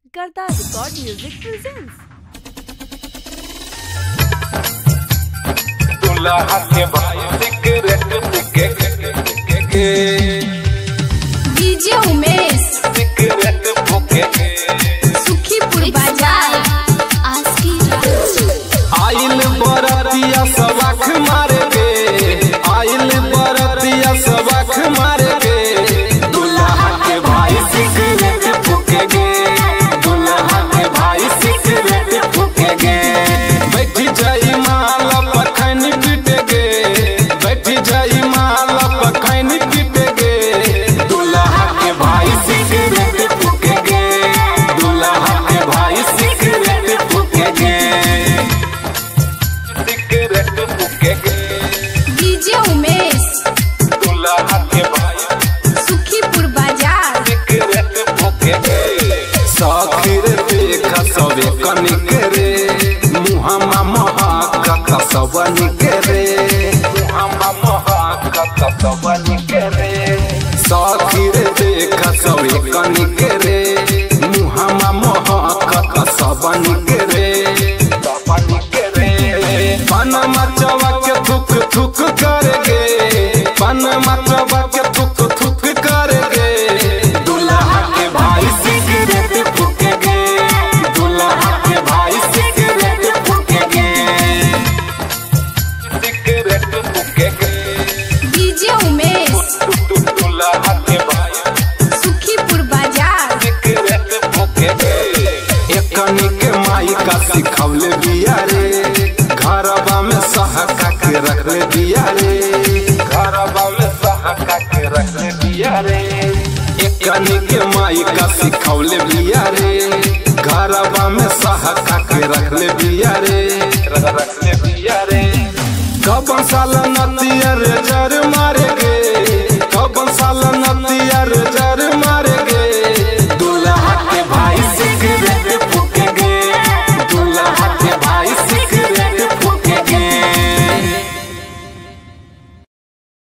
करता record music presents दुल्हा के भाई सिगरेट के के डीजे उमेश सिगरेट फूके सुखीपुर बाजार आज की रात आइल बरतिया सबक मारे गे आइल बरतिया सबक मारे गे दुल्हा के भाई सिगरेट फूके गे दुल्हा के भाई सिगरेट फूके गे बैठ जाई माल पखन पीट गे बैठ जाई माल पखन पीट गे दुल्हा के भाई सिगरेट फूके गे दुल्हा के भाई सिगरेट फूके गे सिगरेट फूके गे डीजे उमेश दुल्हा के भाई सुखीपुर बाजार सिगरेट फूके गे साखिर देख सबे कनिक रे मुहम्मा महक सबनिक रे मुहम्मा महक सबनिक रे साखिर देख सबे कनिक रे मुहम्मा महक सबनिक रे सबनिक रे पन मचवा के थुक थुक कर गे पन मचवा के थुक थुक कर गे दुल्हा के भाई सिगरेट फूके गे दुल्हा के भाई सिगरेट फूके गे सिगरेट फूके गे डीजे उमेश दुल्हा के भाई सुखीपुर बाजार सिगरेट फूके गे एकनी के माई का सिखवले बिया रे घरवा में सहका के रखले बिया रे घरवा में सहका के रखले बिया रे एकनी के माई का सिखवले बिया रे घरवा में सहका के रखले बिया रे रखले बिया रे कब साल नतिया रे जर